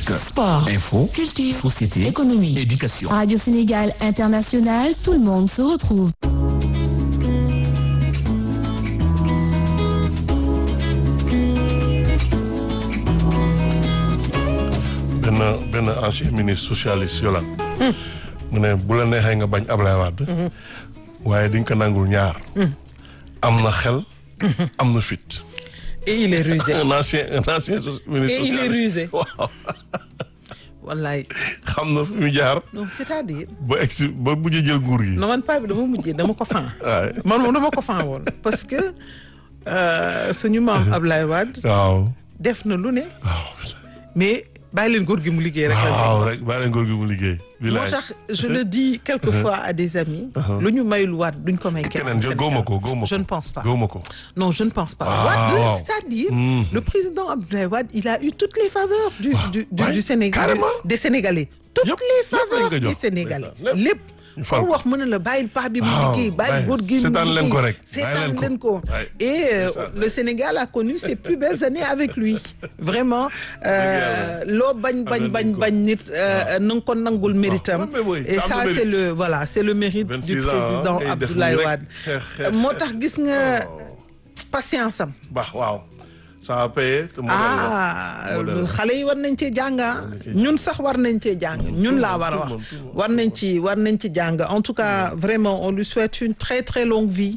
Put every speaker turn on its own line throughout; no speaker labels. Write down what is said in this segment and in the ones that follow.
Politique,
sport,
info,
culture,
société,
économie,
éducation.
Radio Sénégal International, tout le monde se retrouve.
benn benn ancien ministre socialiste yolan mu ne bu la neexee nga bañ Ablaye Wade waaye di nga ko nangul ñaar am na xel am na fit
et il est rusé
un ancien un ancien so- ministre
Et il est
socialiste.
rusé.
waaw
wallaay
xam na fi mu jaar
non c'est-à-dire
ba egsi ba mujj jël nguur gi
non man paa bi dama mujjee dama ko fan
waaye
man moom dama ko fan woon parce que euh, suñu maam Ablaye Wade
waaw
def na lu ne
waaw
mais bàyyi leen góor gi mu liggéey rek la
waaw rek bàyyi leen nguur gi mu liggéey
moo
bilaay
tax je le dis quelquefois à des amis lu ñu mayul waat duñ ko may kenn
keneen jo góoma ko góoma ko
je ne pense pas
góoma ko
non je ne pense pas
Ah,
Wade
waaw.
c'est-à-dire
Mhm.
le président Abdoulaye Wade il a eu toutes les faveurs du du du,
Ouais,
du Sénégal
carrément.
des Sénégalais toutes
Yëpp,
les
lépp lañ
faveurs
ko
des
jox.
Sénégalais
Lépp.
lépp
ñu fal
foo
ko.
wax mën na la bàyyil paa bi mu
Waaw,
liggéey bàyyil
bàyyi.
góor gi mu
Seetaan leen ko
liggéey.
rek, bàyyi
seetaan
leen ko.
leen ko
Ouais.
et euh,
C'est ça.
le Sénégal a connu ses plus belles années avec lui vraiment euh, loo bañ bañ
Amel
bañ
nañ ko.
bañ nit euh, na nga ko nangul méritam
mais oui,
et
am na
ça c'est
mérite.
le voilà c'est le mérite
26
du
ans,
président
ngay def
Abdoulaye
nii rek.
Wade
Xeex, xeex,
moo
xeex.
tax gis nga patience am
baax waaw ça a payé te modèle
ah
la. Modèle la.
xale yi war nañ cee jàng ah. ñun sax war nañ cee jàng ñun laa war a
tout le
wax
monde, tout le monde.
war nañ ci war nañ ci jàng en tout cas vraiment on lui souhaite une très très longue vie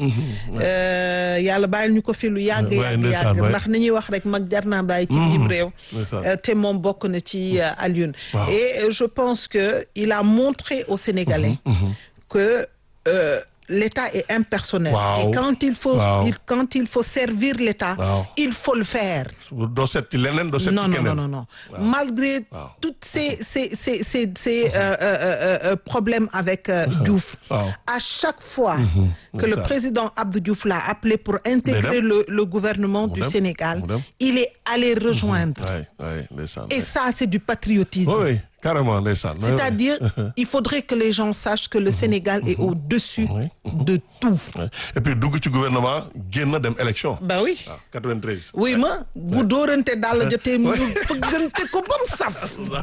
Euh, yàlla bàyyil ñu ko fi lu yàgg
Ouais,
yàgg
ndeysaan,
yàgg
ouais.
ndax ni ñuy wax rek mag jar naa bàyyi ci biir réew
ndeysaan.
Euh, te moom bokk na ci euh, Alioune
Waaw.
et euh, je pense que il a montré aux Sénégalais que euh, l'État est impersonnel
Waaw.
et quand il faut
Waaw.
il- quand il faut servir l'État
Waaw.
il faut le faire
doo seet ci leneen doo seet
non
ci
non
keneen
non non non malgré
Waaw.
toutes ces ces ces ces ces euh, euh, euh, problèmes avec euh, Diouf
Waaw.
à chaque fois que
C'est
le
ça.
président Abdou Diouf l'a appelé pour intégrer
dem.
le le gouvernement du
dem.
Sénégal
Mu dem.
il est allé rejoindre
waay waay ndeysaan
et ça c'est du patriotisme
oui oui carrément ndeysaan
c'est-à-dire il faudrait que les gens sachent que le Sénégal est au-dessus
Oui.
de tout
Ouais. et puis dugg ci gouvernement génn dem élection
bah oui
waaw 93
oui ma bu dóorante daal la jotee mu fëggante ko ba mu saf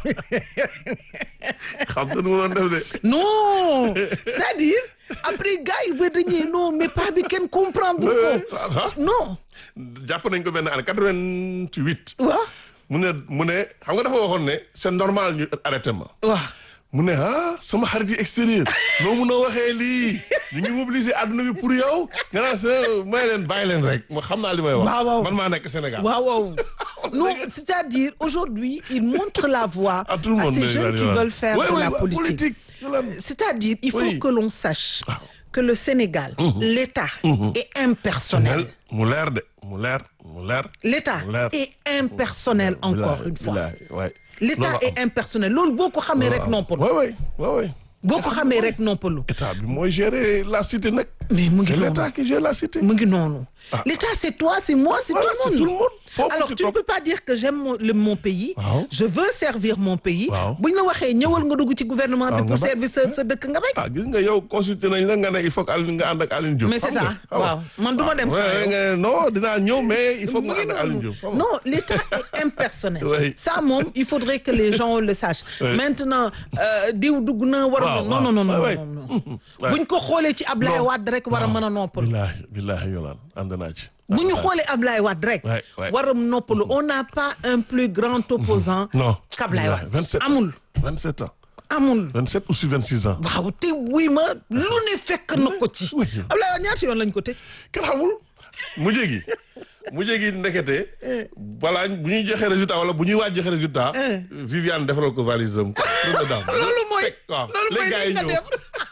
xam nga nu mu doon def de
non c'est-à-dire après gars yi ba dañuy non mais pas bi kenn comprendre ko
ah
non
jàpp nañ ko benn année 88
waaw
mu ne mu ne xam nga dafa waxoon ne c'est normal ñu arrêté ma
waaw
mu ne ah sama xarit yi extérieur noo mun a waxee lii ñu ngi mobiliser àdduna bi pour yow nga naan sa may leen bàyyi leen rek ma xam naa li may wax
Waaw, waaw.
man maa nekk Sénégal
waaw waaw non c'est-à-dire aujourd'hui il montre la voie
à tout le monde
ces
déjà,
jeunes qui
Yolande.
veulent faire
Ouais,
de
ouais,
la
ouais,
politique
Yolande.
c'est-à-dire il faut
Oui.
que l'on sache que le Sénégal l'État est impersonnel
mu leer de mu leer mu leer
l'État
mu leer.
est impersonnel encore une fois
bilaay waay
l'État est impersonnel loolu boo ko xamee rek noppalu
waay waay waay waay
boo ko xamee rek noppalu
état bi mooy gérer la cité nag
mais mu ngi
c'est
noonu
l'état qui gère la cité
mu ngi noonu l'État c'est toi c'est moi c'est
Voilà,
tout
c'est
le
tout
monde
le monde Faut
alors
que
tu ne
topp.
peux pas dire que j'aime mon, le- mon pays
Waaw.
je veux servir mon pays
Waaw.
buñ la waxee ñëwal nga dugg ci gouvernement bi
Waaw,
pour
nga bañ.
servir sa sa dëkk nga bañ
ah gis nga yow consulté nañ la nga ne il faut que Aline nga ànd ak Aline Diop
mais c'est
xam
ça
nga, xam nga.
waaw man du ma dem
Ouais,
saa yow.
nga- non dinaa ñëw mais il faut que
Mu
nga
ngi
ànd ak Aline
noonu.
Diop xam nga.
non l'État est impersonnel
Oui.
ça moom il faudrait que les gens le sachent
Oui.
maintenant euh, diw dugg na war a
Waaw,
non non non non
waaw.
non non
Ouais.
buñ ko xoolee ci Ablaye
Non.
Wade rek war a mën a noppalu
billaahi billaahi yolaan ànd naa ci
bu ñu xoolee Ablaye Wade rek.
Ouais, ouais.
waram noppalu on n'a pas un plus grand opposant
non
qu'Ablaye
billaahi,
Wade
27
amul
27 ans
amul
27 ou 26 ans
waaw te wuy ma lu ne fekk na ko ci
oui.
Ablaye Wade ñaata yoon lañ ko tëj
kenn xamul mu jégi mu jégi ndekete balaa bu ñuy joxe résultat wala bu ñuy waaj joxe résultat
Eh.
Viviane defaral ko valise am première dame
loolu mooy
Teg, waaw
loolu mooy
les gars yi
li nga
ñëw
dem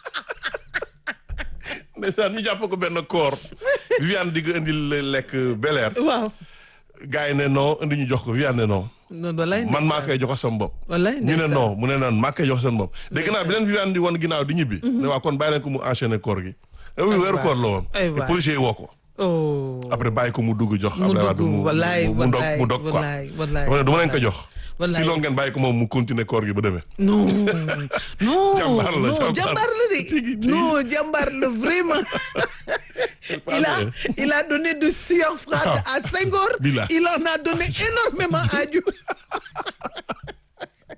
ndeysaan ñu jàpp ko benn koor Viviane di ko indil lekk beleer
waaw
gars yi ne non indi ñu jox ko Viviane ne non
non wallaay
man maa koy jox sama bopp
wallaay
ñu ne
ndeysaan.
non mu ne noon maa koy jox seen bopp dégg naa bi leen Viviane di woon ginnaaw di ñibbi ne waa kon bàyyi leen ko mu enchaîner koor gi oui weeru
waay.
koor la woon
Ay
te
waay.
policiers yi woo ko
oh
après bàyyi ko mu dugg jox
mu
Abdoulaye Wade
dugg
mu
wallaay
mu dog
wallaay
mu dog quoi
wallaay wallaay
dama ne du ma leen ko jox
wallaay.
si loolu ngeen bàyyi ko moom mu continuer koor gi ba demee
non non
Jàmbaar la,
non
jàmbaar.
jàmbaar la de
Tigi, tigi.
non jàmbaar la vraiment il a il a donné de sueur froide à Senghor
Billah.
il en a donné énormément à Diouf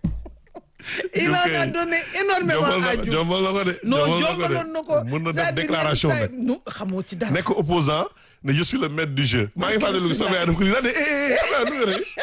a donné énormément
jombal
à
na
Diouf
jombal na ko de.
non
jombal
jombaloon na ko
mën na def
c'est-à-dire
déclaration
yenn saa
nag.
yi- nu xamoo ci dara
nekk opposant ne je suis le maître du jeu. maa ngi fàttali ko sama yaay dama ko lii daal de eh eh sama yaay nu nga ne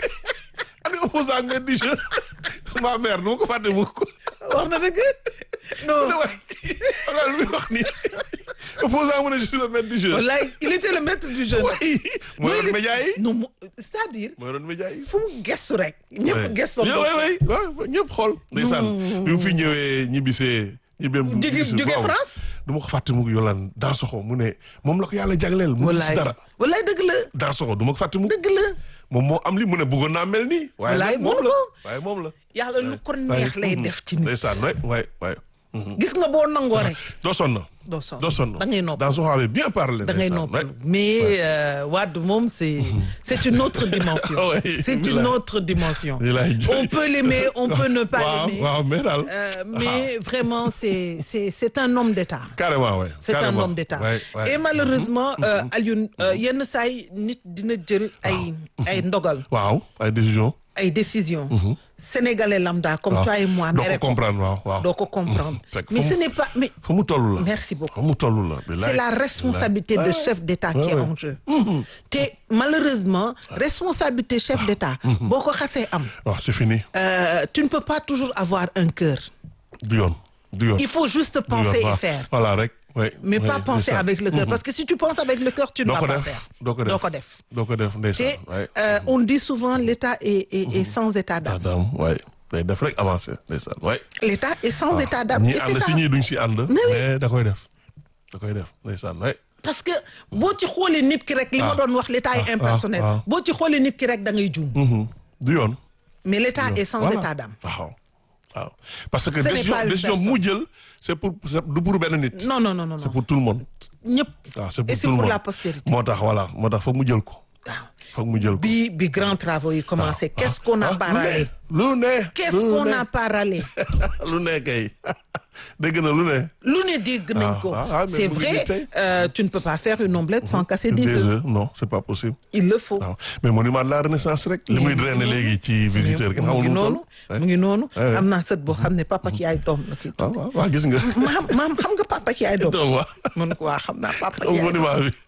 ani opposant ak maître du jeu sama mère nu ma ko fàtte mu ko.
wax na dëgg non
ne waay xam nga lu muy wax nii opposant mu ne je suis le maître du jeu.
wallaay il était le maître du jeu nag.
waay mooy
Non,
doon
il-
média yi.
non mo- c'est-à-dire
mooy doon média yi.
fu mu gestu rek ñëpp gestu
yow waay waay waaw ñëpp xool. ndeysaan bi mu fi ñëwee ñibbisee. ñibbeem
Jóge-
ñibbisi
jóge
waaw.
France?
du ma ko fàtte mu yolaan daa soxo mu ne moom la ko yàlla jagleel. mu gis
wallaay
dara
wallaay dëgg la
daa soxo du ma ko fàtte mu.
dëgg la
moom moo am li mu ne bëggoon naa mel nii. waaye
Wallaay
nag moom
moom
la
ko.
waaye moom la.
yàlla lu ko neex lay def ci nit
ndeysaan waay waay waay.
gis nga boo nangoo rek
doo sonn.
doo sonn
doo sonn.
da ngay nopp
daa soxo avait bien parlé.
da ngay
ndeysaan,
noppalu
waay.
mais euh, Wade moom c'est c'est une autre dimension
Ouais,
c'est une
bilaay.
autre dimension
Bilaay.
on peut l'aimer on peut ne pas
waaw
l'aimer
waaw mais daal.
Euh, mais vraiment c'est c'est c'est un homme d'État
carrément waay.
c'est un
carrément.
homme d'État
waay, waay.
et malheureusement euh, Alioune euh, yenn saay nit dina jël ay ay ndogal
waaw ay décision.
ay décisions sénégalais lambda comme
waaw
toi et moi
doo
mere
ko
ko
comprendre waaw waaw.
doo ko comprendre
Fekk
mais
fa
ce
mu-
n'est pas mais
fa mu toll la.
merci beaucoup
fa mu toll la. bilaay.
c'est la responsabilité de
Ouais.
chef d'État qui
Ouais,
est
ouais.
en jeu te malheureusement responsabilité chef d'État boo ko xasee am
waaw c'est fini.
euh, tu ne peux pas toujours avoir un cœur
du yoon du yoon.
il faut juste
du yoon,
penser et
waaw.
faire
voilà rek. oui
mais
oui,
pas penser
ndeysaan.
avec le cœur parce que si tu penses avec le cœur tu ne
doo
vas
ko
pas
def
faire
doo ko def
doo ko def
doo ko def
te
ndeysaan. waay.
euh, on dit souvent l'État est, est, est sans état d'âme
Adam waay day def rek avancé ndeysaan waay.
l'État est sans état d'âme
ñii
et c'est
ànd
ça
si ñii duñ si ànd.
Mais oui.
mais da koy def da koy def ndeysaan waay.
parce que boo ci xoolee nit ki rek li ma
Ah.
doon wax l'État est
Ah,
impersonnel
ah, ah.
boo ci xoolee nit ki rek da ngay juum
Mhm. du yoon.
mais l'État est sans
Voilà.
état d'âme
waaw waaw parce que
Ce n'est
décision
pas une
décision
personne.
mu jël c'est pour c'est du pour benn nit.
non non non non
c'est
non
pour tout le monde.
ñëpp
waaw c'est pour
et
tout
c'est
le
pour
monde
la postérité
moo tax voilà moo tax foog mu jël ko
waaw
foog mu jël ko.
bi bi grand travaux yi commencé qu'est-ce qu'on a
Ah,
pas
lu
râlé
ne lu ne.
qu'est-ce
lu
qu'on
ne.
a pas râlé
lu ne kay dégg na lu ne.
lu ne dégg nañ
Ah,
ko
ah, ah, mais
c'est
mu ngi
vrai
nii tey.
euh, tu ne peux pas faire une omelette sans casser des
Des
œufs
œufs, non c'est pas possible.
il le faut
waaw mais monument de la renaissance rek. li muy drainer léegi ci visiteur kenn
mu
xamul
ngi
nu mu
noonu
toll.
mu ngi noonu
Ouais, ouais.
am naa sët boo xam ne papa ki yaay doom la kii
waaw waaw waaw gis nga.
maam maam xam nga papa ki yaay doom
donc waaw.
man ko waa xam naa papa ki yaay doom
monument bi.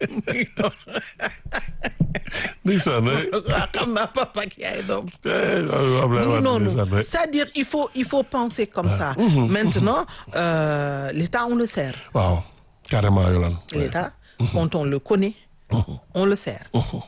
ndeysaan waay.
waa xam naa papa ki yaay doom
Eh, waaw Ablaye
mu ngi
Wade
noonu
ndeysaan waay.
c'est-à-dire il faut il faut penser comme ça maintenant euh, l'État on le sert
waaw carrément Yolande.
l'État quand on le connaît on le sert
waaw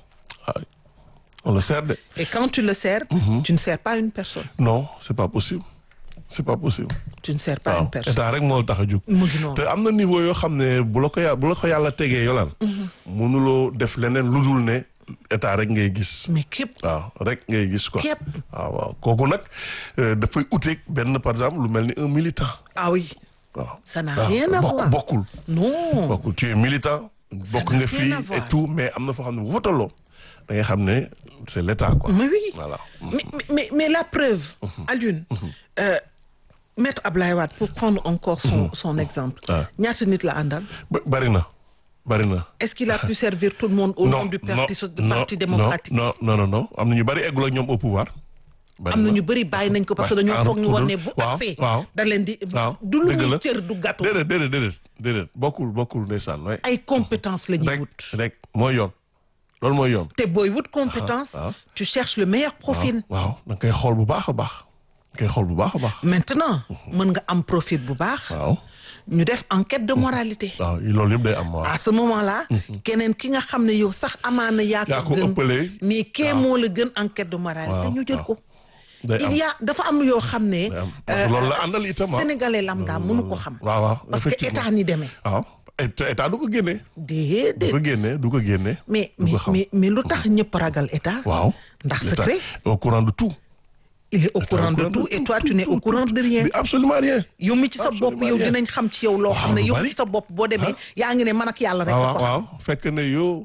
on le sert de.
et quand tu le sers tu ne sers pas une personne
non c'est pas possible c'est pas possible.
tu ne sers pas
waaw
une personne
état rek moo la tax a jóg.
mu ngi noonu
te am na niveau yoo xam ne bu la ko yà bu la ko yàlla tegee Yolande. mënuloo def leneen lu dul ne état rek ngay gis.
mais képp
waaw rek ngay gis quoi.
Képp.
waaw waaw kooku nag euh, dafay uteeg benn par exemple lu mel ni un militant.
ah oui
waaw
ça n'a
waaw,
rien à
bokk-
voir
bokkul
non
bokkul tu es militant. bokk
n'a
nga
rien
fii
à
et
voir.
tout mais am na foo xam ne bu fa tolloo da ngay xam ne c'est l'état quoi.
mais oui
voilà.
mais, mais, mais, mais la preuve Alioune euh, maître Ablaye Wade pour prendre encore son, son exemple
Ah.
ñaata nit la àndal
Ba- bari na bari na.
est-ce qu'il a pu servir tout le monde au nom du parti, so- du parti démocratique
non non non non am na ñu bari eggul ak ñoom au pouvoir. bari
am na ñu bëri bàyyi nañ ko parce que dañoo
waaw,
foog ñu woon ne bu
waaw,
accès
waaw.
da leen di
waaw
du lu
dëgg
muy
la.
cër du gâteau
déedéet déedéet déedéet déedéet bokkul bokkul ndeysaan waay.
ay compétence la ñuy
rek
wut
rek mooy yoon loolu mooy yoon.
te booy wut compétence
ah.
tu cherches le meilleur profil
waaw da nga koy xool bu baax a baax. da nga koy xool bu baax a baax.
maintenant mën nga am profil bu baax
waaw
ñu def enquête de moralité
waaw loolu yëpp day am waaw.
à ce moment-là keneen ki nga xam ne yow sax amaana yaa
yaa
ko
ko
gën
ëppalee.
mais kee moo la gën enquête de moralité
waaw,
ñu jël
waaw.
ko
day am
il y a dafa am yoo xam ne
day am parce que loolu la àndal itam ah.
sénégalais lambda mënu ko xam
waaw waaw
parce que
effectivement.
état ni demee
waaw et- état du ko génne. du
déedéet
ko génne du ko génne.
mais
du
mais
ko xam.
mais mais lu tax ñëpp ragal état
waaw.
ndax
L'état
secret
est au courant de tout.
il est au
État
courant de tout et toi tu n'es au courant de rien
Mais absolument rien.
yow mi ci sa bopp
Absolument
yow
rien.
dinañ xam ci yow loo xam ne
lu
yow
bari.
ci sa bopp boo demee yaa ngi ne man ak yàlla rek
waaw
a ko xam
waaw fekk ne yow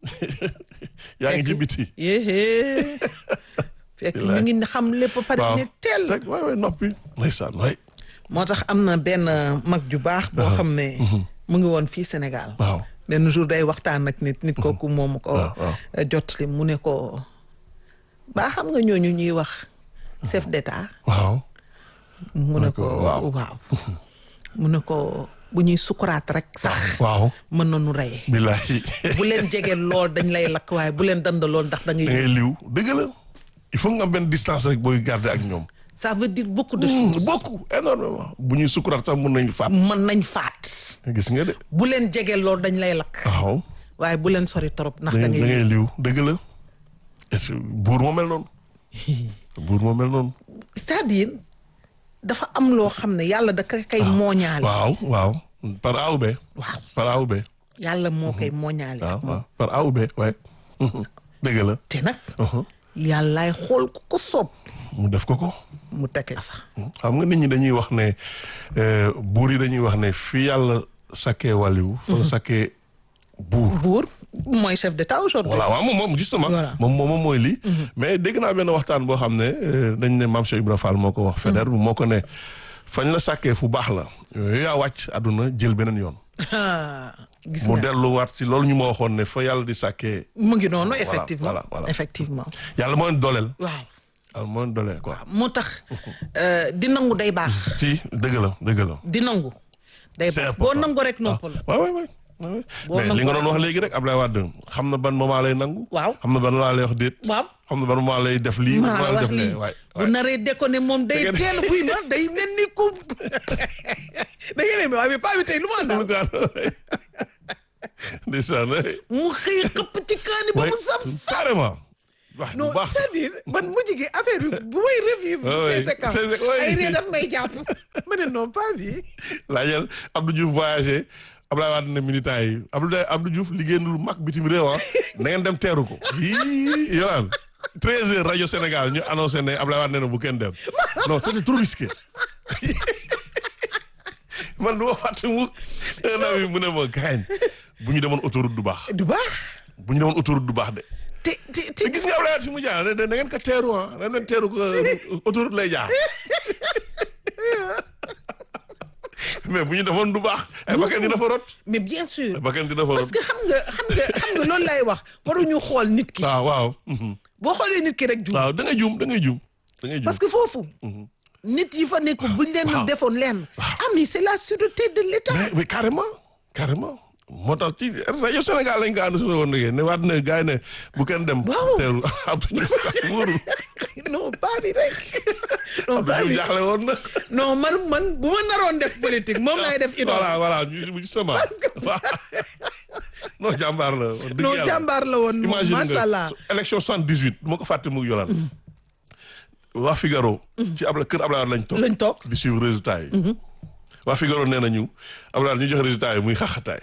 yaa ngi ci biti.
yéhée fekk ñu ngi xam lépp ba pare
waaw
ne teel
rek waay waay noppi. ndeysaan waay.
moo tax am na benn mag ju baax boo xam ne mu ngi woon fii Sénégal
waaw.
benn jour day waxtaan ak nit nit kooku moom ko
waaw, waaw.
jotli mu ne ko baa xam nga ñooñu ñuy wax chef d'état
waaw.
mu ne ko
waaw.
waaw mu ne ko bu ñuy sukuraat rek sax
waaw
mën nañu reye
billahi
bu leen jege lool dañ lay lakk waaye bu leen dand lool ndax da ngay
da ngay liw dëgg la il faut nga am benn distance rek booy garder ak ñoom
ça veut dire beaucoup de choses
beaucoup énormément bu ñuy sukuraat sax mun nañu faat
mën nañ faat
gis nga de
bu leen jege lool dañ lay lakk
waaw
waaye bu leen sori trop ndax
da
da
ngay da
ngay
ngay liw dëgg la et puis buur moo mel noonu buur moo mel noonu
c'est-à-dire dafa am loo xam ne yàlla da ka kay mooñaale
waaw waaw par A ou B
waaw
par A ou B
yàlla moo koy mooñaale
waaw
ak moom
waaw par A ou B waaye dëgg la
te nag yàllaay xool ku ko soob
mu def ko ko
mu teg la fa
xam nga nit ñi dañuy wax ne euh, buur yi dañuy wax ne fi yàlla sakkee wàlliwu fa la sakkee buur
buur mooy chef d'état aujourd'hui
voilà waaw moom moom justement
Voilà.
moom moom moom mooy lii mais dégg naa benn waxtaan boo xam ne euh, dañ ne maam Cheikh Ibra Fall moo ko wax Feder moo ko ne fañ la sàkkee fu baax la yooyu yaa wàcc àdduna jël beneen yoon
Ah, gis
mu
nga
delluwaat ci loolu ñu ma waxoon ne fa yàlla di sàkkee
mu ngi noonu
Voilà,
effectivement
voilà, voilà.
effectivement
yàlla moo leen dooleel
waaw
yàlla moo leen dooleel quoi
moo tax euh, di nangu day baax
ci dëgg la dëgg la
di nangu day
C'est
baax boo
important.
nangu rek noppal
waaw waay waay waay
Boo
mais li
nangu
nga doon wax léegi rek Ablaye Wade xam na ban moment lay nangu
waaw
xam na ban moment lay wax déet
waaw
xam na ban moment lay def lii
maa
moment
la
lay
wax
def
lii
lee waay
bu naree déconné moom day
Dëgg la.
teel buy ma day mel ni ku da ngeen ne waaye mais pas bi tey lu ma àndal
ndeysaan
mu xëy xëpp ci kaani ba mu saf saf
carrément wax bu
non
baax
c'est-à-dire man mujj gi affaire bi bu may revivre
Ah oui,
ces séquences
c'est- c'est- oui.
ay ree daf may jàpp ma ne non pas bi
laajal Abdou Diouf voyagé Abdoulaye Wade ne militants yi Abdou Abdou Diouf liggéey na lu mag bitim réew ah na ngeen dem teeru ko yii yolaan treize heures rajo Sénégal ñu annoncé ne Abdoulaye Wade ne na bu kenn dem non c'était trop risqué man du ma fàtte mu un ami mu ne ma gaañ bu ñu demoon autoroute du baax
du baax
bu ñu demoon autoroute du baax de
te te te
te gis nga Abdoulaye Wade fi mu jaar ne da ngeen ko teeru ah da ngeen teeru ko autoroute lay jaar mais bu ñu demoon du baax ay bakkan dina fa rot
mais bien sûr
ay bakkan dina fa
parce
rot
que xam nga xam nga xam nga loolu lay wax waruñu xool nit ki
waaw waaw mhm.
boo xoolee nit ki rek juum
waaw da ngay juum da ngay juum da ngay juum
parce que foofu nit yi fa nekk buñ leen
waaw.
defoon leen ah mais c'est la sûreté de l'État
mais mais carrément carrément moo tax ci rajo Sénégal lañ ko ànd si woon ne ne waat ne gars yi ne bu kenn dem
Waaw.
teeru Abdou Diouf wóorul
non pas bi rek non
Abdou
pas
Diouf
bi
jaaxle woon na
non man man bu ma naroon def politique moom laay def idole
voilà voilà ñu justement waaw non jàmbaar la wax dëgg
non
yàlla.
jàmbaar la woon moom
imagine
macha
nga
allah
su- élection soixante dix huit moo ko fàtte mu yolaan waa Figaro ci abla kër Ablaye Wade lañ toog
lañ toog
di suivre résultat yi waa Figaro nee nañu Ablaye Wade ñu joxe résultat yi muy xaxataay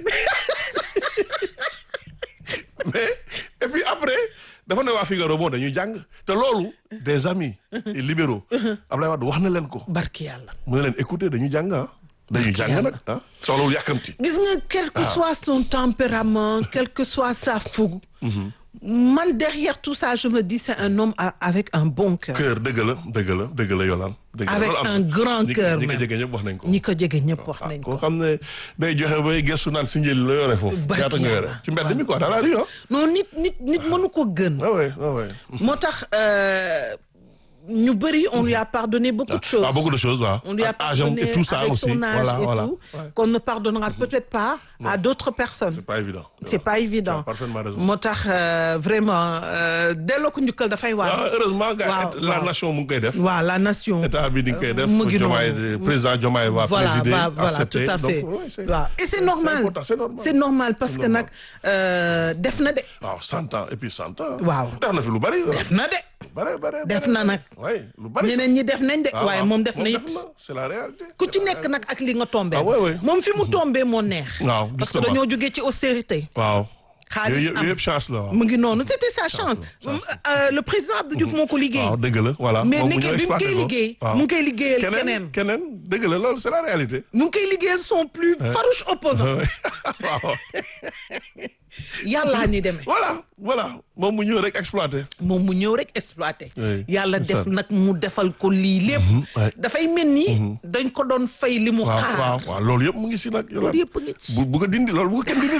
mais et puis après dafa ne waa Figaro bon dañuy jàng te loolu des amis et libéraux Ablaye Wade wax na leen ko
barki yàlla
mu ne leen écoutez dañuy jàng ah dañuy jàng
yàlla.
nag ah soxlawul yàkkamti
gis nga quel que soit son tempérament quel que soit sa fougue man derrière tout ça je me dis c'est un homme a- avec un bon cœur
cœur dëgg la dëgg la dëgg la yolaan dëgg la
Avec
loolu am
un
na.
grand
ñi ko-
cœur
ñi ko
même.
jege ñëpp wax nañ ko
ñi ko jege ñëpp wax nañ
koo
ko
xam ne day joxe bay gestu naan si njëli la yore foofu
Barki
ñaata nga yore
yàlla.
ci mbedd mi quoi dans la rue ah
non nit nit nit mënu ko gën
ah ouais ah ouais
moo tax euh, ñu bëri on lui a pardonné beaucoup de choses
ah beaucoup de choses waaw
on lui a
Ak âge am
pardonné
et tout ça
avec
aussi
son âge
voilà
et
voilà
tout
Ouais.
qu'on ne pardonnera peut-être pas à d'autres personnes
c'est pas évident
c'est pas évident
Tu as parfaitement raison.
moo tax euh, vraiment euh, delloo ko njukkal dafay
ah
waar
heureusement gars
Waaw,
la
waaw.
nation mu ngi koy def
waaw la nation
état bi di nga koy def
mu ngi
Diomaye
noonu.
président Diomaye va
voilà
présider
va- voilà
accepter
tout à fait
donc ouais, c'est-
waaw et c'est normal
important, c'est normal
c'est normal parce
C'est
que
normal.
nag euh, def na de
waaw cent ans et puis cent ans
Waaw.
def na fi lu bari
def na de
bare bare
Def
bare,
na
bare.
nag.
ouais lu bari
ñeneen ñi def nañ de
Ah,
waaye
waaw.
moom def na it
c'est la réalité
ku
C'est
ci
la
nekk
réalité.
nag ak li nga tombé
Ah, ouais, ouais.
moom fi mu tombé moo neex
waaw
parce que
justement.
dañoo jógee ci austérité
waaw
xaalis
yooyu yëpp
am.
yooyu yëpp chance la waaw
mu ngi noonu c'était sa chance Euh, le président Abdou Diouf moo ko liggéey
waaw dëgg la voilà
mais
moom mu
nekkee
ñëw
bi mu
exploité
koy
ko.
liggéey
waaw.
mu ngi koy liggéeyal keneen
keneen keneen dëgg la loolu c'est la réalité
mu ngi koy liggéeyal son plus farouche opposant
waaw
yàllaa ni demee
voilà voilà moom mu ñëw rek exploité
moom mu ñëw rek exploité
Oui,
yàlla
c'est
def
ça.
nag mu defal ko lii lépp
ouais.
dafay mel ni dañ ko doon fay li mu
waaw
xaar
waaw waaw loolu yëpp mu ngi si nag
loolu yëpp a ngi ci
bu bu ko dindi loolu bu ko kenn dindi de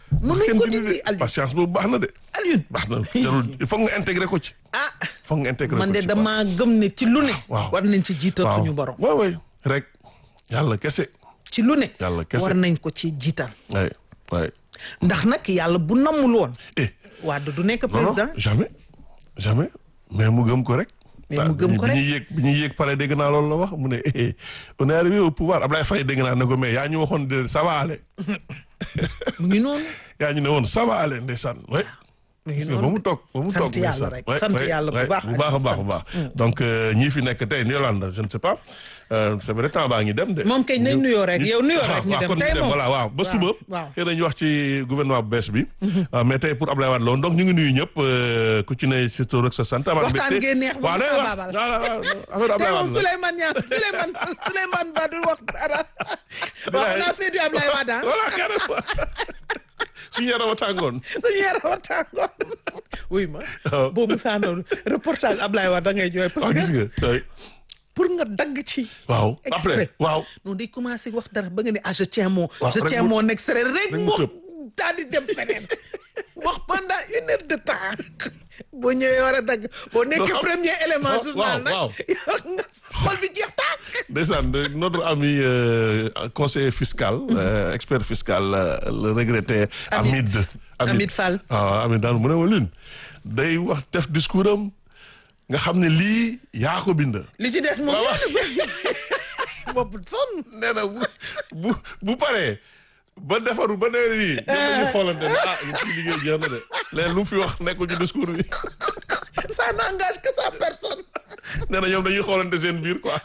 mënuñ
kenn
ko
dindi
dindi
de
Alioune
patience boobu baax na de
Alioune
baax na jarul il faut nga intégrer ko ci
ah
foog nga intégrer
man
ko
de
ci
damaa gëm ne ci lu ne
waaw.
war nañ ci jiital
waaw
suñu borom
waay waay rek yàlla kese
ci lu ne
Yàlla kese.
war nañ ko ci jiital
waay waay
ndax nag yàlla bu nammul woon
eh
Wade du nekk
non non
président
jamais jamais mais mu gëm ko rek
Mais mu gëm ko
bi
rek.
ñuy yéeg bi ñuy yéeg pare dégg naa loolu la wax mu ne eh, on est arrivé au pouvoir Ablaye Faye dégg naa ne ko mais yaa ñu waxoon de ça va aller
mu ngi noonu
yaa ñu ne woon ça va aller ndeysaan ouais.
mu ngi
gis nga ba
noonu
mu toog ba mu
sant
toog
yàlla
ndeysaan.
rek
Ouais,
sant
ouais,
yàlla bu
ouais,
baax
bu baax a baax a baax donc euh, ñii fi nekk tey Yolande je ne sais pas euh, c'est vrai temps baa ngi dem de
moom kay nañ nuyoo rek yow nuyoo rek ñu
waaw
dem
kon
tey moom
voilà waaw ba suba
waaw.
xëy na ñu wax ci gouvernement bu bees bi ah, mais tey pour Ablaye Wade la woon donc ñu ngi nuyu ñëpp euh, ku ci ne si tur ak sa sant amaan
Waxtaan
mbégte.
gee neex ba
waaw
mu
nee
ko
waaw
baabal.
waaw waaw affaire
tey
Ablaye
moom
Wade la
Souleymane Niang Souleymane Souleymane Ba du wax dara waaw on a fait du Ablaye Wade ah
voilà carrément suñu yaram a tàngoon
suñu yaram a tàngoon oui ma
waaw.
boo Moussa Ndao reportage Ablaye Wade da ngay jooy parce
waaw gis
que
nga tey
pour nga dagg ci
waaw
Extrait.
après waaw
non day commencé wax dara ba nga ne ah je tiens mon
Waaw,
je
rek
tiens
mu-
mon extrait rek
rek mu
mu
tëb.
daal di dem feneen wax pendant une heure de temps boo ñëwee war a dagg boo nekkee
xam-
premier élément
waaw,
journal nag
waaw.
nga xol bi jeex tàkk
ndeysaan de- notre ami euh, conseiller fiscal euh, expert fiscal euh, le regretté
Hamid.
Hamid
Hamid Fall.
waaw Hamid daal mu ne ma lune day wax def discours am nga xam ne lii yaa ko bind
li ci des moom
waaw.
yéen boobu sonn
nee na bu bu bu paree ba defaru ba nee nii ñoom dañuy xoolante ne ah ci liggéey jeex na de léegi lu mu fi wax nekkul ci discours bi
ça n'engage que sa personne
nee na ñoom dañuy xoolante seen biir quoi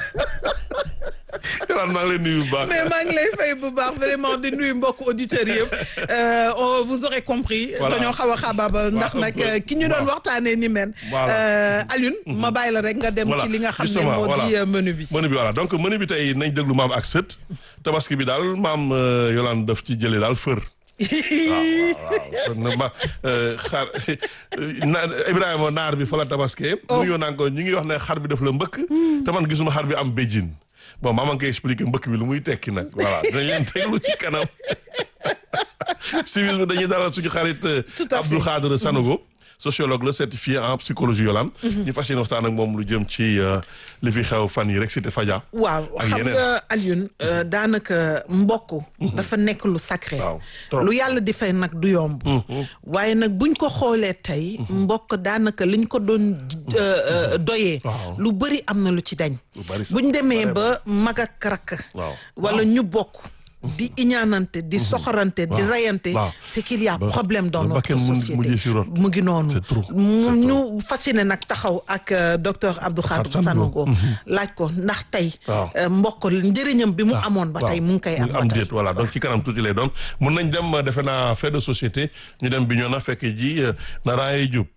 yolaan maa ngi lay nuyu bu baax
mais maa ngi lay fay bu baax vraiment di nuyu mbokk auditeurs yëpp euh, on vous aurez compris
Voilà.
dañoo xaw a xabaabal ndax
un
nag
peu.
euh, ki ñu doon
Waaw.
waxtaanee ni men
Voilà.
euh, Alioune ma bàyyi la rek nga dem
Voilà.
ci li nga xam ne
Justement,
moo
voilà.
di euh, menu bi
menu bi voilà donc menu bi tey nañ déglu maam ak sët tabaski bi daal maam euh, Yolande daf ci jëlee daal fër waaw waaw na ma euh, xar na Ibrahima naar bi fa la tabaskee mu ngi naan ko ñu ngi wax ne xar bi daf la mbëkk te man gisuma xar bi am béjjin bon maa ngi koy expliquer mbëkk bi lu muy tekki nag voilà dinañ leen teglu ci kanam civisme dañuy dalal suñu xarit euh,
Tout à fait.
Abdou Khadre Sanogo sociologue la certifié en psychologie Yolande ñu fas yéene waxtaan ak moom lu jëm ci euh, li fi xew fan yi rek cité Fadia
waaw
ak
xam
yeneen.
nga Alioune euh, daanaka mbokk dafa nekk lu sacré
Waaw, trop.
lu yàlla di fay nag du yomb waaye nag buñ ko xoolee tey mbokk daanaka liñ ko doon euh, euh, doyee
Waaw.
lu bëri am na lu ci dañ
Lu bari sax.
buñ demee
Bare
ba mag ak rakk
Waaw.
wala ñu bokk di iñaanante di soxorante di
Waaw.
rayante
Waaw.
c'est qu'il y a
Ba-
problème dans
ba
notre
bakkan mun-
société
mujjee si rot.
mu ngi noonu
C'est trop,
mu
c'est
ñu fasciné nag taxaw ak euh, docteur Abdou Khadre
Khadre Sanogo.
Sanogo laaj ko ndax tey
Waaw.
euh, mbokk njëriñam bi mu amoon ba tey mu ngi koy am ba
am
tey
déet voilà donc ci kanam tuuti lay doon mun nañ dem euh, defe naa fait de société ñu dem bi ñoo na fekk ji euh, Naraye Diop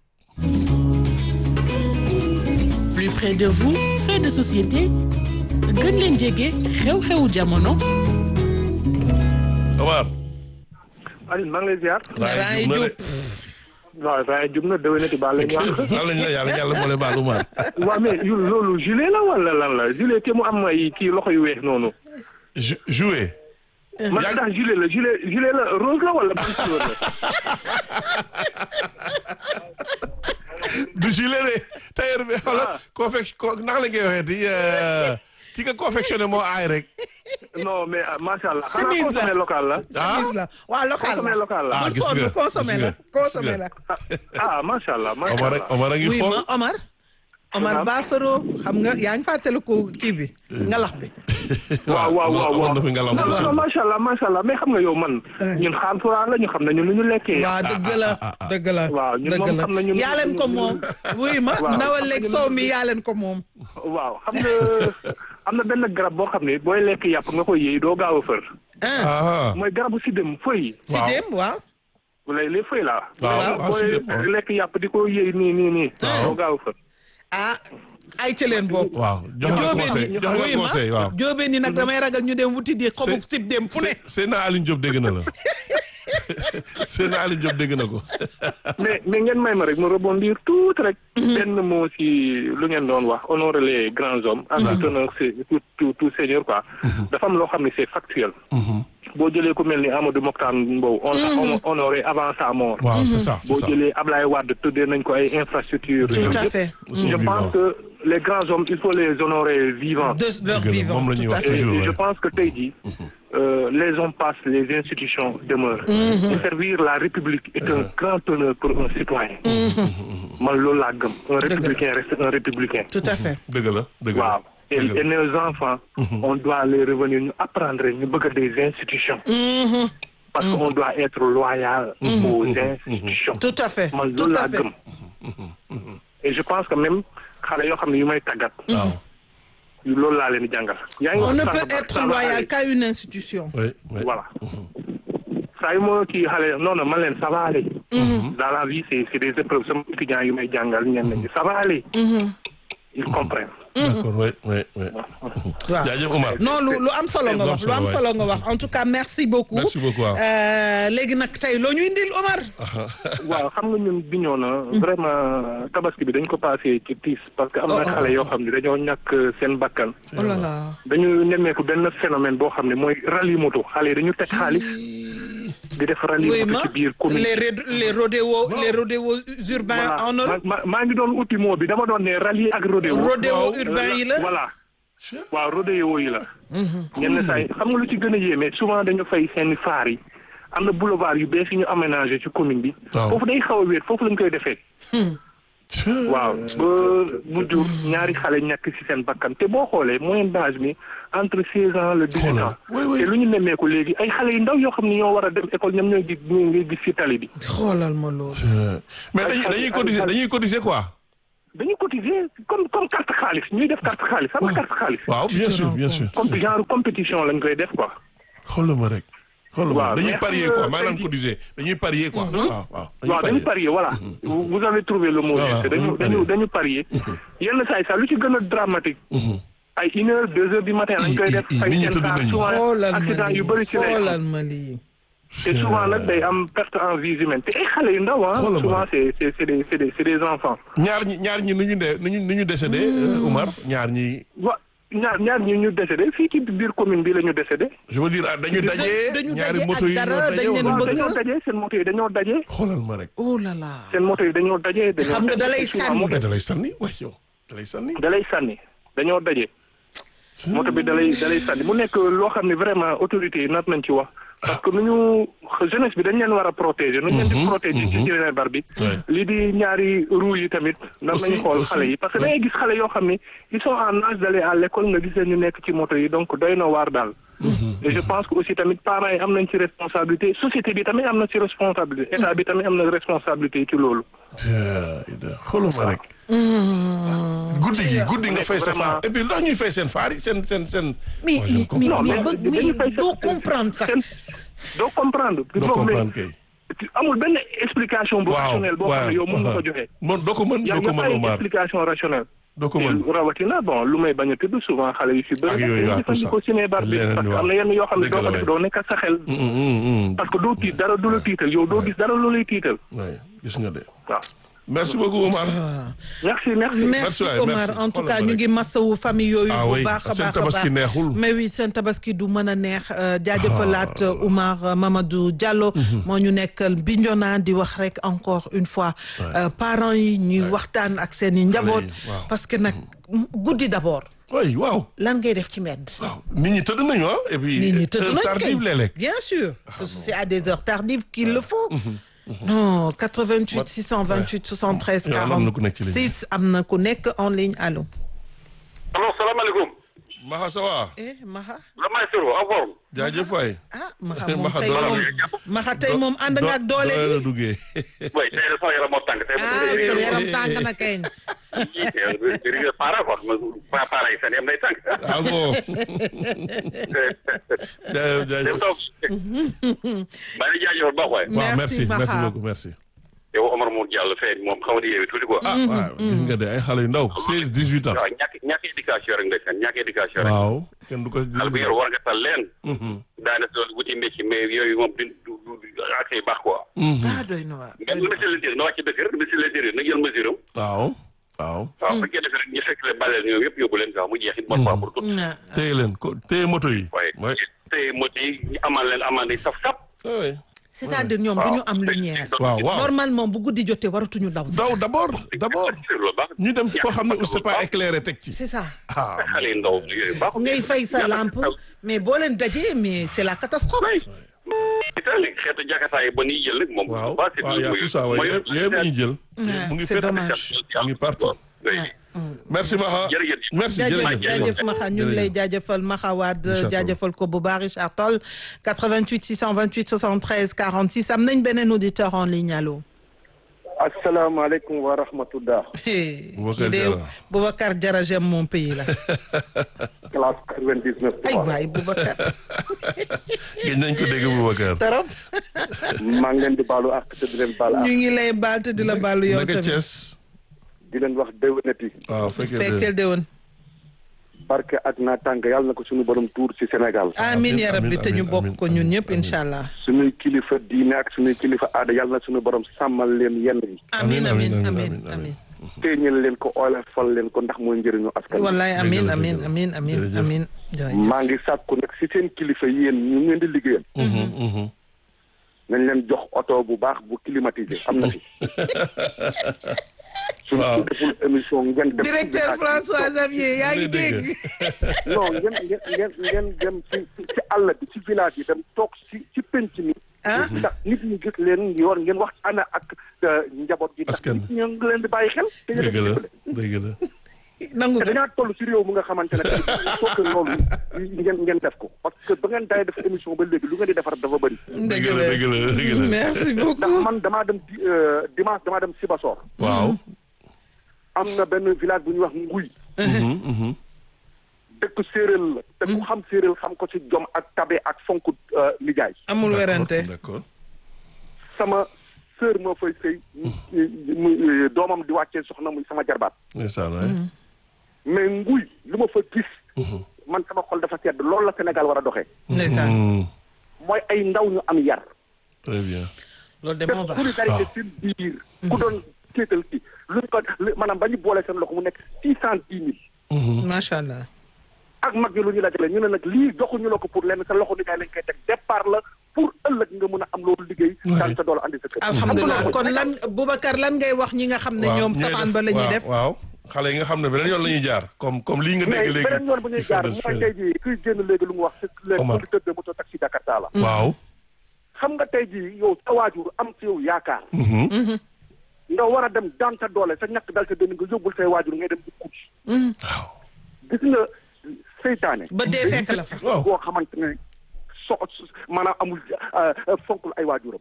plus près de vous fait de société gën leen jege xew-xewu jamono
Omar
Alioune maa ngi lay ziar.
Naraye
na
Diop.
de
waaw waaye jub na déwénati baal la ñu wax.
baal lañ la yàlla yàlla boole baal Omar
waaw mais yu loolu gilet la wala lan la gilet te mu am ay kii loxo yu weex noonu.
Jou- jouer
man
Yaa-
ndax gilet la gilet gilet la rose la wala ban couleur la.
du gilet de tailleur bi xala confection ko naka la ngay waxee ti ki nga confectionné moo aay rek
non mais ah, macha allah.
Chemise
xanaa
la.
consommé local la.
ah
chemise la waaw local
consommé
la
local la.
Ah,
bul
gis
sonn
nga,
consommé
gis
la
nga,
consommé
gis
la
ah macha allah macha
Omar rek
allah.
Omar a ngi
oui
xool
ma Omar Omar
Naam.
Ba Faro xam nga yaa ngi fàttaliku kii bi ngalax bi
waaw waaw waaw
amoon
waaw.
na fi ngelaw
non non macha allah macha allah mais xam nga yow man. ñun xaal furaa la ñu xam nañu lu ñu lekkee.
waaw dëgg la dëgg la
waaw, ñun
dëgg
moom
la
xam nañu-
yaa leen ko moom oui ma
Waaw,
ndawal
xam
leeg
nañu-
soow mi yaa leen ko moom
waaw xam nga am na benn garab boo xam ne booy lekk yàpp nga koy yëy doo gaaw a fër.
ah
ah
mooy garabu sidem feuille.
si dem waaw
lay les feuilles là.
Waaw, waaw,
booy
sidem, waaw.
lekk yàpp di ko yëy nii nii nii.
Waaw.
doo gaaw a fër.
ah ay ca leen bokk
waaw jox nga
jóobeen
conseil
yi
jox nga
oui ma
conseil waaw
jóobeen yi nag damay ragal ñu dem wuti di xobu
C'est-
sib dem fu ne
c'est na Aline Diop dégg na la c'est na Aline Diop dégg na ko
mais mais ngeen may ma rek ma rebondir tuuti rek. benn moo si lu ngeen doon wax honorer les grands hommes. ak tout honneur c'est tout tout tout seigneur quoi. dafa am loo xam ne c'est factuel. boo jëlee ku mel ni Amadou Mokhtar Mbow. on l'a honoré avant sa mort.
waaw c'est ça c'est
boo
ça
jëlee Ablaye Wade tuddee nañ ko ay infrastructures.
Tout à
yëpp.
fait.
Ils sont
je
vivants.
pense que les grands hommes il faut les honorer vivants.
de leur
Dëgg la,
vivant
moom la ñuy
tout à
wax
fait.
Et,
toujours,
et je
ouais.
pense que tey jii euh, les hommes passent les institutions demeurent. Et servir la République est un grand honneur pour un citoyen. man loolu laa gëm un républicain reste un républicain.
tout à fait.
dëgg la dëgg la
waaw et,
dëgg
et
la
nos enfants. on doit les revenir ñu apprendre ñu bëgg des institutions. parce que on doit être loyal aux institutions.
tout à fait.
man
tout
loolu
à
laa
fait.
gëm. et je pense que même xale yoo xam ne yu may tàggat.
waaw
loolu laa leen di jàngal. yaa ngi
on
wax
ne
sànq
peut
ba-
être
sànq
loyal
xale-
qu'à une institution.
oui oui
voilà saa yu ma kii xale non non man leen ça va aller. dans la vie c'est c'est des épreuves sama étudiants yu may jàngal ñenn ñi ça va aller. ils comprennent.
d'accord oui oui oui
waaw
jaajëf Omar
non lu lu am solo nga wax lu am solo nga wax en tout cas merci beaucoup.
Merci beaucoup, waaw.
Euh, léegi nag tey loo ñu indil Omar.
waaw xam nga ñun biñoo na vraiment tabaski bi dañ ko passé ci tiis parce que am na xale yoo xam ne dañoo ñàkk seen bakkan.
oh là là.
dañu nemmeeku benn phénomène boo xam ne mooy rallye moto xale yi dañu teg xaalis di def rallye
oui
moto
ma
ci biir commune.
les ré- les rodéos les rodéos urbains
voilà
en Europe.
ma ma- maa ngi doon uti moo bi dama doon ne rallye ak rodéo.
rodéo
waaw.
urbain yi la.
voilà waaw rodéo yi la. ñenn saa yi xam nga lu ci gën a yéeme souvent dañu fay seen faar yi am na boulevard yu bees yi ñu aménagé ci commune bi.
Waaw.
foofu day xaw a wéet foofu lañ koy defee. waaw ba mu jur ñaari xale ñàkk ci seen bakkan te boo xoolee moyenne d'âge mi entre seize ans le dix-huit
Xoolal.
ans.
Oui, oui.
te lu ñu nemmeeku léegi ay xale yu ndaw yoo xam ne ñoo war a dem école ñoom ñooy gis ñoo ngay gis ci tali bi.
xoolal ma loolu.
mais dañuy dañuy cotiser dañuy cotiser quoi
dañuy cotiser comme comme carte xaalis ñuy def carte xaalis xam nga carte xaalis.
waaw bien
te
sûr
rends
bien
compte.
sûr
comme genre compétition lañ koy def quoi.
xoolal ma rek xoolal ma
Waaw,
dañuy
mais
parier
xam nga
quoi maanaam
tey jii-
cotiser dañuy parier quoi waaw waaw
waaw dañu parier voilà vous vous avez trouvé le mot
Voilà,
juste dañu
dañu
dañu dañu parier yenn saa yi sax lu ci gën a dramatique ay une heure deux heures du matin lañ koy
I-
def
i- i-
fay
nit ñi
seen
tëdd
saa
nañu.
souvent
xoolal ma
accident yu bëri ci
lii
lay am
xoolal ma lii.
te souvent nag day am perte en vie humaine te ay xale yu ndaw ah
Xoolal ma
souvent
rek.
c'est c'est c'est des c'est des c'est des enfants
ñaar ñi ñaar ñi nu ñu dee nu ñu nu ñu décédé euh, Omar ñaar ñi
wa ñaar ñaar ñi ñu décédé fii ci biir commune bi la ñu décédé
je veux dire ah, dañu dajee
dañu
ñaari
daje
moto
ak
yi ñoo
dara,
daje
dañ leen
wala
waaw
bëgg
dañoo dajee seen moto yi dañoo dajee
xoolal ma rek
oh là là.
seen moto yi dañoo dajee dañoo
xam nga da lay
souvent
sànni.
moto
mais da lay sànni waay yow da lay sànni
da lay sànni dañoo daje moto bi da lay da lay sànni mu nekk loo xam ne vraiment autorités yi nat nañ ci wax parce que nu ñu jeunesse bi dañ leen war a protéger nu ñu leen di protéger ci jëlee bar bi
Ouais.
lii di ñaari roue yi tamit nar
Aussi,
nañu xool
aussi.
xale yi parce que da ngay gis xale yoo xam ne ils sont en âge d'aller à l'école nga gis leen ñu nekk ci moto yi donc doy na waar daal et je pense que aussi tamit parents yi am nañ ci responsabilité société bi tamit am na ci responsabilité état bi tamit am na responsabilité ci loolu
xoolal ma rek guddi gi guddi nga fay sa faar
Vraiment.
et puis ndax ñuy fay seen faar yi seen seen seen
mais
Moi, je ne
mais
comprends
mais
Non,
mais
mais dañu fay
mais doo
seen-
comprendre sax.
seen- doo comprendre
doo comprendre kay
amul benn explication bu
waaw
rationnelle boo xam ne yow mën nga ko joxe.
man doo ko mën
y a
doo ko
y a pas
mën
une
Omar
explication rationnelle.
doo ko mën
te rawatina bon lu may bañ a tudd souvent xale yu si
Ak
bëri.
yooyu, waaw, tout ça.
jëfandikoo cinébar bi
Leneen
parce que
waaw.
am na yenn yoo xam ne
Dëgg
doo
la,
ko def
waay.
doo nekk ak sa xel.
Mm, mm, mm.
parce que doo tiit dara du la tiital yow doo gis dara lu lay tiital
Ouais, gis nga de
waaw.
merci beaucoup Omar
merci merci.
merci
waay,
Omar
merci.
en tout
Xoolal
cas
ma
ñu
rek.
ngi masawu famille yooyu
Ah
bu
oui,
baax a
seen
baax a
tabaski
baax
neexul.
mais oui seen tabaski du mën a neex euh, jaajëfalaat euh, Oumar euh, Mamadou Diallo moo ñu nekkal Bignona di wax rek encore une fois euh, parents yi ñuy waxtaan ak seen i njaboot
yi, waaw.
parce que nag guddi d'abord
oui waaw
lan ngay def ci mbedd
waaw nit ñi tëdd nañu ah et puis
nit ñi tëdd
heure
nañ
tardive
kay.
léeg-léeg
bien sûr Ce- c'est à des heures tardives qu'il le faut non 88 628 73
Yow am na ku nekk ci ligne bi.
46 am na ku nekk en ligne allo
allo salaamaaleykum.
Maxa ça va
eh Maxa
la maestro en forme.
jaajëf waay
ah Maxa moom
Maxa
tey
doole
moom
la-
Maxa tey moom ànd nga ak doole
la
bi
duggee
way tey de sama yaram moo tàng tey
ah
ma
sa yaram tàng na kañ
yii para quoi ma para yi seen yam day tàng.
ah bon jaajëf
dem
jaajëf
toog. maa ngi jaajëfal baax waay.
waaw
Merci,
merci merci
Maxa.
beaucoup merci
yow Omar Mour Diallo fee moom xaw ma di yeewi tuuti quoi.
ah waaw gis nga de ay xale yu ndaw seize dix huit ans
waaw ñàkk ñàkk éducation rek ndeysaan ñàkk éducation rek.
waaw kenn du ko
xale bu yor war nga tal leen. daanaka loolu wuti métier mais yooyu moom du du du ak ay baax quoi.
ah doy na waar
mais ministre de l'intérieur na wàcc dëkk rek ministre de l'intérieur na jël mesure am.
waaw waaw
waaw bu fekkee defee rek ñu fekk leen baleel ñoom yëpp yóbbu leen sax mu jeex it bonne fois pour tout.
Ah,
téye leen ko téye moto yi
waaye
mooy
téye moto yi ñu amal leen amande yi saf sap
oui.
c'est-à-dire ñoom du ñu am lumière.
waaw waaw
normalement bu guddi jotee waratuñu daw sax.
daw d'abord d'abord
loolu baax
ñu dem foo xam ne c'est pas éclairé teg ci.
c'est ça.
ah
xale yu ndaw yooyu baax
ngay fay sa lampe mais boo leen dajee mais c'est la catastrophe.
Italie xeetu jakarta yi ba ñuy jël nag moom
waaw
baax
waaw y a tout ça waaye yëpp yëpp la ñuy jël. mu ngi
c'est
fépp
dommage.
mu ngi partout. merci Maxa
Jërëjëf.
merci
jaajëf
jërëjëf
jaajëf Maxa ñu ngi lay jaajëfal Maxa Wade
Richard Toll.
jaajëfal ko bu baax Richard Toll 88 628 73 46 am nañ beneen auditeur en ligne allo.
asalaamaaleykum wa rahmatullah
kii de Boubacar Diarra j'aime mon pays la.
classe 99
ay waay Boubacar
gëj nañ ko dégg Boubacar.
torop
maa ngi leen di baalu ak te di leen baal
ñu
ak
ngi lay baal te di la baalu yow
naka
tamit.
Thiès.
di leen wax déwénati
waaw fekkee
fekkeel de woon.
barke ak naataange yàlla na ko suñu borom tuur ci Sénégal
amiin ya rabbi te ñu
amiin,
bokk
amiin,
ko ñun
amiin,
ñëpp
amiin.
incha allah.
suñuy kilifa diine ak suñuy kilifa aada yàlla na suñu borom sàmmal leen yenn yi
amiin
amiin,
amiin
amiin,
amiin
amiin.
amiin.
téeñal leen ko olofal leen ko ndax mooy njëriñu askan wi.
wallaay amiin
Dëgg la,
amiin
dëgg la.
amiin amiin
Jërëjëf.
amiin. jërëjëf.
maa ngi sàkku nag ci seen kilifa yéen ñu ngeen di liggéeyal
Mhm, mhm.
nañ leen jox oto bu baax bu climatisé am na fi suñ
Waaw.
ko deful émission ngeen dem
directeur François Xavier yaa ngi
Lay dégg.
dégg.
non ngeen ngeen ngeen ngeen dem ci ci ci àll bi ci village yi dem toog ci ci penc mi
ah
ndax nit ñi gis leen yor ngeen waxtaan ak euh, njaboot gi ndax
Askan
nit ñi ngi leen di bàyyi xel te
dëgg la
yéen
dëgg la.
nangu
te
nga.
dañaa toll ci réew mu nga xamante ne il faut que loolu ngeen ngeen def ko parce que ba ngeen day def émission ba léegi lu ngeen di defar dafa bëri
dëgg la dëgg la dëgg la.
merci
ndax
beaucoup.
man damaa dem di euh, dimanche damaa dem Sibassor
waaw.
am na benn village bu ñuy wax Nguy
Mhm, mhm.
dëkk séeréer la te ku xam séeréer xam ko ci jom ak tabe ak fonk euh, nijaay
amul
D'accord,
werante.
d'accord.
sama sœur moo fay sëy mu doomam di wàccee soxna muy sama jarbaat
ndeysaan waay.
mais nguy lu ma fa gis man sama xol dafa sedd loolu la Sénégal war a doxee
ndeysaan
Mhm,
mooy ay ndaw ñu am yar
très bien.
loolu de
te
moo baax.
solidarité seen biir ku doon kéetal ki luñ ko li- maanaam ba ñu boole seen loxo mu nekk six cent dix mille
Mhm.
macha allah.
ak mag ñi lu ñu dajale ñu ne nag lii joxuñu la ko pour lenn sa loxo nijaay lañ koy teg départ la pour ëllëg nga mën a am loolu liggéey daan sa doole andi sa kër
alhamdulilah
Xam nga
kon
loolu
lan Boubacar lan ngay wax ñi nga xam ne
waaw
ñoom
ñooy
safaan ba la ñuy
waaw,
def.
waaw xale yi nga xam ne beneen yoon la ñuy jaar comme comme lii nga
mais
dégg léegi.
beneen yoon bu ñuy
il faut
jaar
de
mooy
faire.
tey jii kuy génn léegi lu mu wax c'est les
Omar.
conducteurs de moto taxi Jakarta la
waaw.
xam nga tey jii yow sa waajur am ci yow yaakaar
Mhm.
nga war a dem daan sa doole sa ñàkk dal sa dënn nga yóbbul say waajur ngay dem di kuuc
waaw.
gis nga seytaane
ba dee fekk la fa.
waaw.
boo xamante ne so maanaam amul euh, euh, fonkul ay waajuram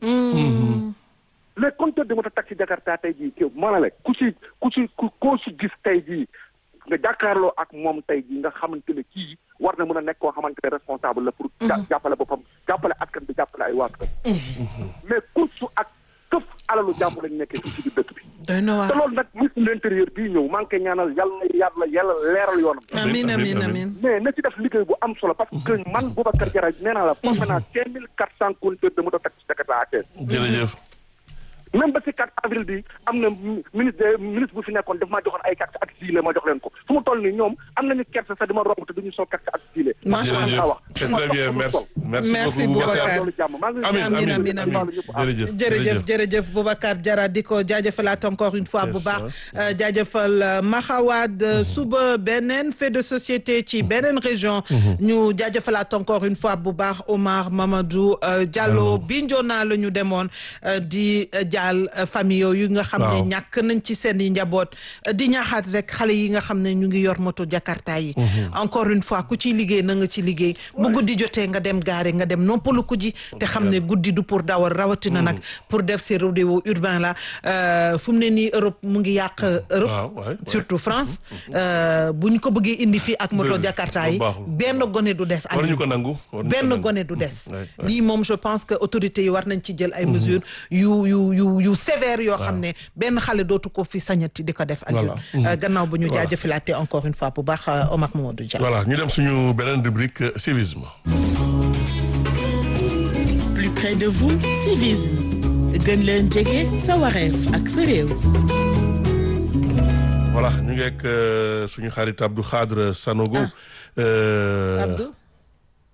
les compteurs de moto taxi Jakarta tey jii kéw maanaam la ku si ku si ku koo si gis tey jii nga jàkkaarloo ak moom tey jii nga xamante ne kii war na mën a nekk koo xamante ne responsable la pour ja- jàppale boppam jàppale askan bi jàppale ay waajuram mais kursu ak këf alalu jàmbur lañ nekkee fii ci biir dëkk bi
doy na
te
waar.
loolu nag ministre de l'intérieur bii ñëw maa ngi koy ñaanal yàlla yàlla yàlla leeral yoonam
amiin amiin amiin.
mais na ci def liggéey bu am solo parce que man Boubacar Diarra nee naa la formé naa cinq mille quatre cent conducteurs de moto taxi Jakarta à Thiès
jërëjëf.
même ba ci 4 avril bi am na mi- ministre de ministre bu fi nekkoon daf maa joxoon ay carte ak gilet ma jox leen ko fu mu toll nii ñoom am nañu kersa sax di ma romb te duñu sol carte ak gilet.
Macha
man
Allah.
laa wax.
c'est très bien merci merci
Merci
beaucoup
Boubacar.
Boubacar.
loolu jàmm maa ngi
Amin
Amin,
amin
amin, amin.
jërëjëf
jërëjëf jërëjëf Boubacar Diarra di ko jaajëfalaat encore une fois bu
Yes,
baax euh, jaajëfal euh, Maxawad euh, suba beneen fait de société ci beneen région ñu jaajëfalaat encore une fois bu baax Omar Mamadou euh, Diallo Bignona la ñu demoon euh, di euh, jaal euh, famille yooyu nga xam ne
Waaw.
ñàkk nañ ci seen i njaboot euh, di ñaaxaat rek xale yi nga xam ne ñu ngi yor moto Jakarta yi encore une fois ku ciy liggéey na nga ci liggéey bu guddi jotee nga dem gaare nga dem noppalu ko ji te xam ne guddi du pour dawal rawatina nag pour def ces rodéo urbain la euh, fu mu ne nii Europe mu ngi yàq Europe
waaw waay
surtout France euh, bu ñu ko bëggee indi fii ak moto
Dëgg,
Jakarta yi
lu baaxul.
benn gone du des
war ñu
Aliou.
ko nangu war ñu ko
benn
nangu.
gone du des
Ouais, ouais.
lii moom je pense que autorités yi war nañ ci jël ay mesures yu yu yu yu sévères yoo xam ne benn xale dootu ko fi sañati di ko def Aliou
Voilà.
Euh, gannaaw bu ñu
Voilà.
jaajëfalaatee encore une fois bu baax euh, Omar Mamadou Dia
voilà ñu dem suñu beneen rubrique euh, civisme
plus près de vous civisme gën leen jege sa wareef ak sa réew.
voilà ñu ngi ak euh, suñu xarit Abdou Khadre Sanogo. Euh,
Abdou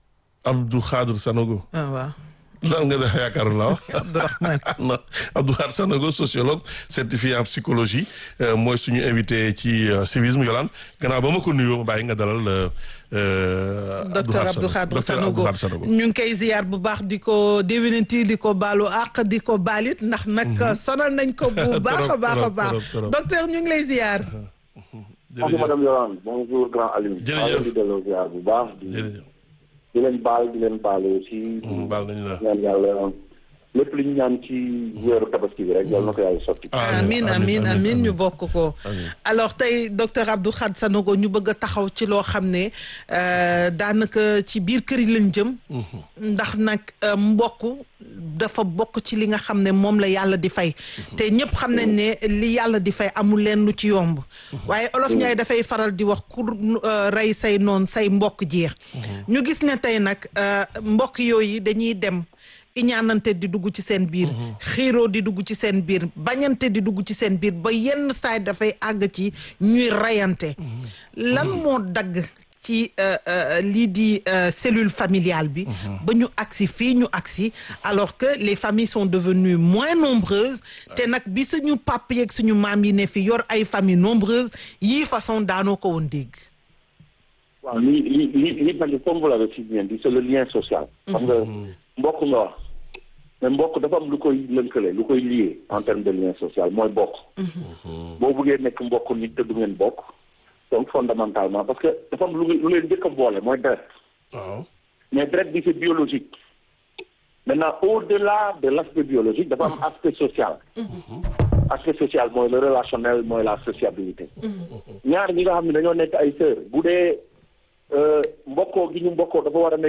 Abdou Khadre Sanogo
ah waaw
lan nga def yaakaar la wax
Abdourahmane
non Abdou Khadre Sanogo sociologue certifié en psychologie euh, mooy suñu invité ci euh, civisme Yolande gannaaw ba ma ko nuyoo ma bàyyi nga dalal euh, euh,
docteur Abdou Khadre
docteur
Sanogo
Abdou Khadre Sanogo
ñu ngi koy ziyaar bu baax di ko déwénenti di ko baalu àq di ko baalit ndax nag sonal nañ ko bu baax a
Trop,
baax a
trop,
baax
trop, trop.
docteur ñu ngi lay ziyaar
Bonjour
jërëjëf
madame Yolande bonjour grand Alioune.
Jërëjëf.
maa ngi leen di delloo ziar bu baax. di
jërëjëf
di leen baal di leen baal aussi.
Mm, baal nañu la
ñaan yàlla lépp lu ñu ñaan ci weeru tabaski bi rek yàlla na ko yàlla sotti.
amin amin amin ñu bokk ko alors tey docteur Abdou Khadre Sanogo ñu bëgg a taxaw ci loo xam ne euh, daanaka ci biir kër yi lañ jëm ndax nag euh, mbokk dafa bokk ci li nga xam ne moom la yàlla di fay te ñëpp xam nañ ne li yàlla di fay amul leen lu ci yomb waaye olof Njaay dafay faral di wax ku euh, rey say noon say mbokk jeex ñu gis ne tey nag euh, mbokk yooyu dañuy dem iñaanante di dugg ci seen biir xiiroo di dugg ci seen biir bañante di dugg ci seen biir ba yenn saay dafay àgg ci ñuy reyante lan moo dagg ci euh, euh, lii di euh, cellule familiale bi ba ñu agsi fii ñu agsi alors que les familles sont devenues moins nombreuses te nag bi suñu pap yeeg suñu maam yi ne fi yor ay familles nombreuses yii façon daanoo ko woon dégg
waaw li li li li mel comme vous l'avez si bien dit c'est le lien social. xam nga mbokk nga wax mais mbokk dafa am lu koy lënkale lu koy lié en termes de lien social mooy bokk. boo bëggee nekk mbokk nit te du ngeen bokk. donc fondamentalement parce que dafa am lu lu leen njëkk a boole mooy deret.
waaw
mais deret bi c'est biologique. maintenant au-delà de l'aspect biologique dafa am aspect social. aspect social mooy le relationnel mooy la sociabilité. ñaar ñi nga xam ne dañoo nekk ay sœurs bu dee euh, mbokkoo gi ñu mbokkoo dafa war a nekk